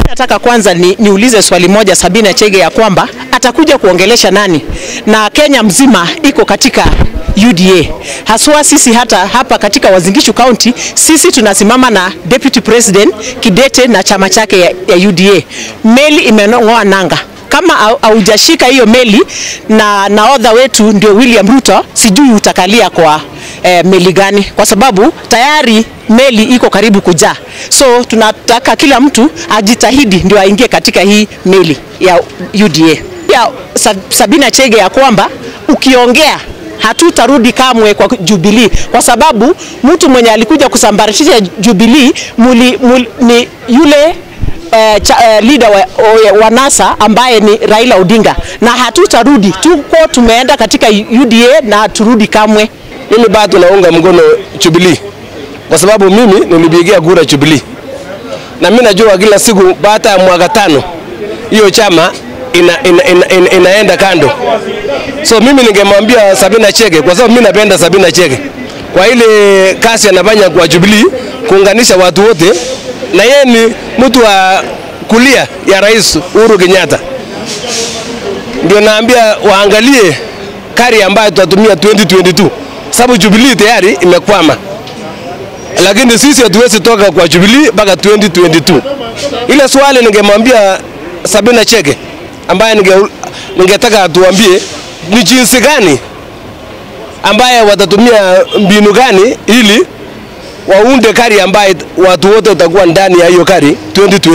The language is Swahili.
Nataka kwanza ni, niulize swali moja Sabina Chege ya kwamba atakuja kuongelesha nani, na Kenya mzima iko katika UDA haswa sisi hata hapa katika Wazingishu County sisi tunasimama na Deputy President Kidete na chama chake ya, ya UDA. Meli imeng'oa nanga kama haujashika hiyo meli na nahodha wetu ndio William Ruto, sijui utakalia kwa eh, meli gani, kwa sababu tayari meli iko karibu kujaa. So tunataka kila mtu ajitahidi ndio aingie katika hii meli ya UDA. Ya Sabina Chege ya kwamba ukiongea hatutarudi kamwe kwa Jubilee kwa sababu mtu mwenye alikuja kusambaratisha Jubilee muli, muli, ni yule Uh, cha, uh, leader wa, uh, wa NASA ambaye ni Raila Odinga, na hatutarudi, tuko tumeenda katika UDA na haturudi kamwe. Mimi bado naunga mkono Jubilee kwa sababu mimi nilipigia kura Jubilee, na mimi najua kila siku baada ya mwaka tano hiyo chama ina, ina, ina, ina, inaenda kando. So mimi ningemwambia Sabina Chege, kwa sababu mimi napenda Sabina Chege kwa ile kazi anafanya kwa Jubilee kuunganisha watu wote, na yeye ni mtu wa kulia ya Rais Uhuru Kenyatta. Ndio naambia waangalie kari ambayo tutatumia 2022 sababu Jubilee tayari imekwama, lakini sisi hatuwezi toka kwa Jubilee mpaka 2022. Ile swali ningemwambia Sabina Chege ambaye ninge, ningetaka atuambie ni jinsi gani ambaye watatumia mbinu gani ili waunde kari ambaye watu wote watakuwa ndani ya hiyo kari 2020.